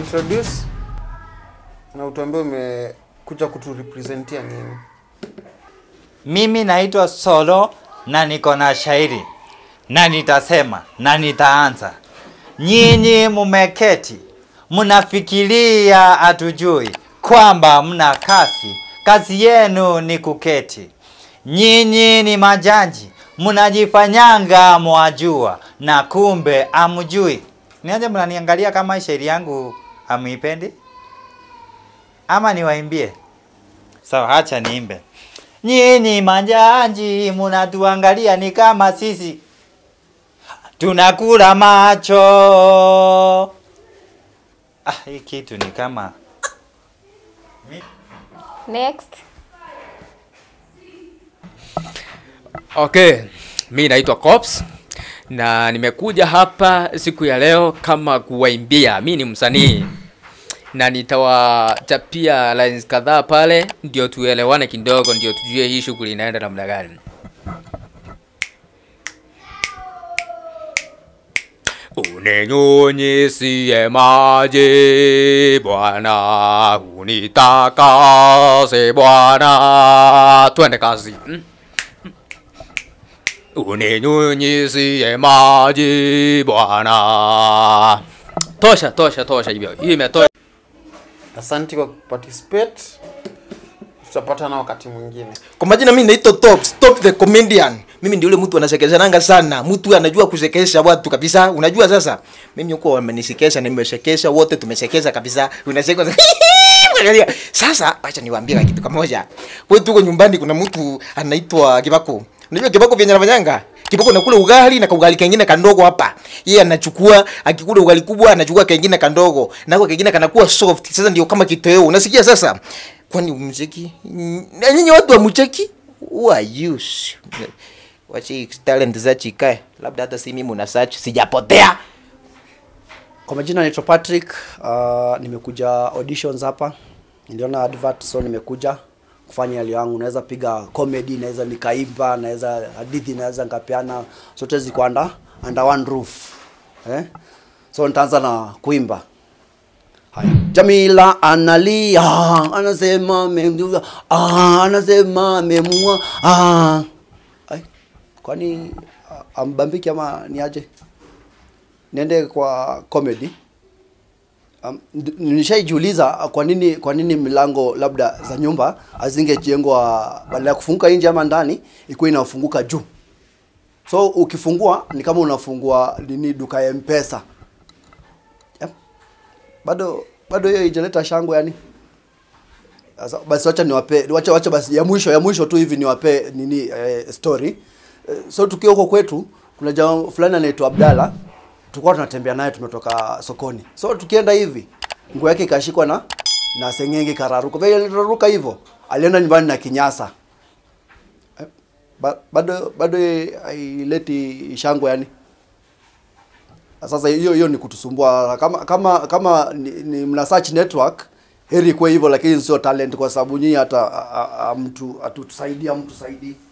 Jiintroduce na utuambie umekuja kuturepresentia nini. Mimi naitwa Solo na niko na shairi na nitasema na nitaanza. Nyinyi mumeketi mnafikiria hatujui kwamba mna kazi, kazi yenu ni kuketi. Nyinyi ni majaji mnajifanyanga mwajua na kumbe amjui. Niaje mnaniangalia kama shairi yangu amuipendi ama niwaimbie? Sawa, acha niimbe. Nyinyi majaji munatuangalia ni kama sisi tunakula macho. Ah, hii kitu ni kama Next. Okay, mi naitwa Cops na nimekuja hapa siku ya leo kama kuwaimbia. Mi ni msanii na nitawachapia lines kadhaa pale, ndio tuelewane kidogo, ndio tujue hii shughuli inaenda namna gani. Uninyunyisie maji Bwana, unitakase Bwana. Twende kazi. Mm? Uninyunyisie maji Bwana. Tosha, tosha, tosha hivyo. Hiyo imetosha. Asanti kwa kuparticipate. Tutapatana wakati mwingine. Kwa majina mimi naitwa Top, Top the comedian. Mimi ndio yule mtu anasekezananga sana. Mtu anajua kusekesha watu kabisa. Unajua sasa? Mimi huko wamenisekesha, nimesekesha wote tumesekesha kabisa. Unacheka sasa. Angalia. Sasa acha niwaambie kitu kimoja. Wewe tuko nyumbani kuna mtu anaitwa Kibako. Unajua Kibako vyenye anafanyanga? Kibako nakula ugali na kaugali kengine kandogo hapa. Yeye anachukua akikula ugali kubwa anachukua kengine kandogo. Na kwa kengine kanakuwa soft. Sasa ndio kama kitoweo. Unasikia sasa? Kwani umcheki? Na nyinyi watu wa mcheki? Who are you? Wachi talent za chikae. Labda hata si mimi una search sijapotea. Kwa majina naitwa Patrick. Uh, nimekuja auditions hapa, niliona advert so nimekuja kufanya yale yangu. Naweza piga comedy, naweza nikaimba, naweza hadithi, naweza nikapeana, zote ziko under, under one roof eh? So nitaanza na kuimba. Haya. Jamila analia, anasema amemjua, ah, anasema amemua, ah. Ai, kwani ah, ambambiki ama ni aje? niende kwa comedy um, ndi- nishaijiuliza kwa nini kwa nini milango labda za nyumba hazingejengwa badala ya kufunguka nje ama ndani ikuwa inafunguka juu so ukifungua ni kama unafungua nini duka ya mpesa yep. bado bado hiyo ijaleta shangwe yani Sasa, basi wacha niwape wacha wacha basi ya mwisho ya mwisho tu hivi niwape nini eh, story eh, so tukiwa huko kwetu kuna jamaa fulani anaitwa Abdalla tulikuwa tunatembea naye tumetoka sokoni so tukienda hivi nguo yake ikashikwa na na sengenge kararuka vile aliraruka hivyo alienda nyumbani na kinyasa Eh, ba, bado bado haileti shangwe yani sasa hiyo hiyo ni kutusumbua kama kama kama ni, ni mna search network heri kwa hivyo lakini sio talent kwa sababu nyinyi hata a- a- a- mtu atutusaidia mtu saidii